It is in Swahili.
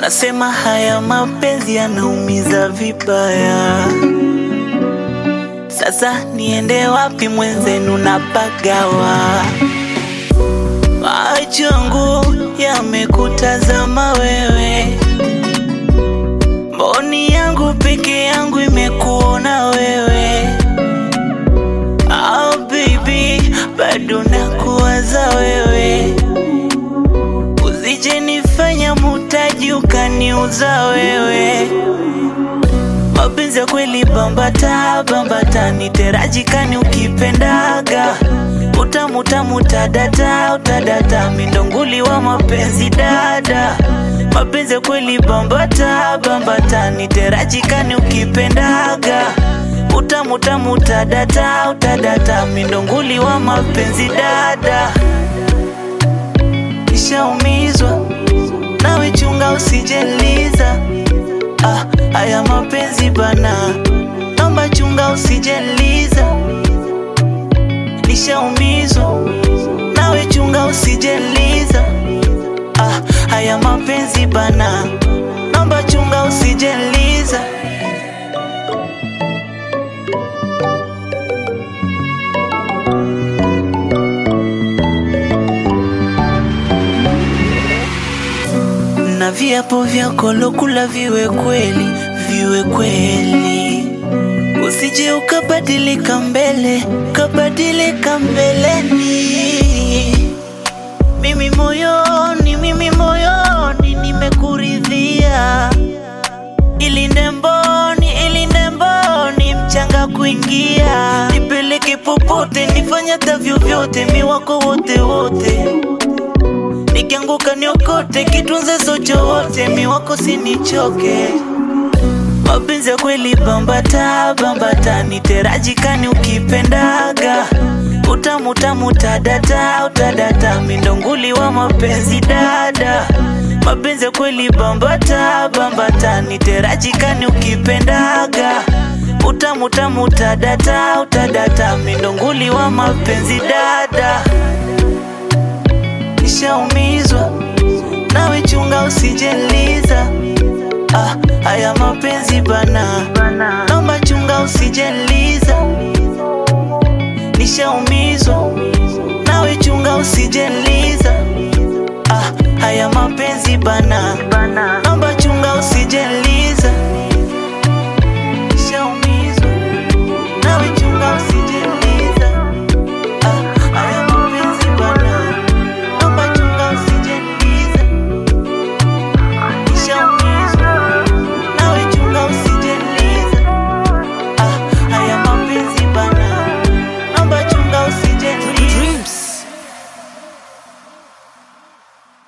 Nasema haya mapenzi yanaumiza vibaya. Sasa niende wapi mwenzenu napagawa? Macho yangu yamekutazama wewe, mboni yangu peke yangu imekuona wewe. Oh baby, bado nakuwaza wewe, usije nifanya mutaji ukaniuza wewe. Mapenzi ya kweli bambata bambata, niterajikani ukipendaga utamu utamu utadata utadata, mindonguli wa mapenzi dada. Mapenzi ya kweli bambata bambata, niterajikani ukipendaga utamu utamu utadata utadata, mindonguli wa mapenzi dada. Nishaumizwa nawe, chunga usijeliza Ah, haya mapenzi bana, naomba chunga usijeliza. Nishaumizwa nawe, chunga usijeliza. Ah, haya mapenzi bana, naomba chunga usijeliza. na viapo vyako lokula viwe kweli, viwe kweli, usije ukabadilika mbele, ukabadilika mbeleni. Mimi moyoni, mimi moyoni nimekuridhia, ilinde mboni, ilinde mboni, mchanga kuingia, nipeleke popote, nifanya hata vyovyote, mi wako wote wote nikianguka niokote, kitunze socho wote, mi wako sinichoke. Mapenzi ya kweli bambata bambata, niterajikani ukipendaga utamu utamu utadata utadata, mindonguli wa mapenzi dada. Mapenzi ya kweli bambata bambata, niterajikani ukipendaga utamu utamu utadata utadata, mindonguli wa mapenzi dada. Nishaumizwa nawe, chunga usijeliza. Ah, haya mapenzi bana, naomba chunga usijeliza. Nishaumizwa nawe, chunga usijeliza.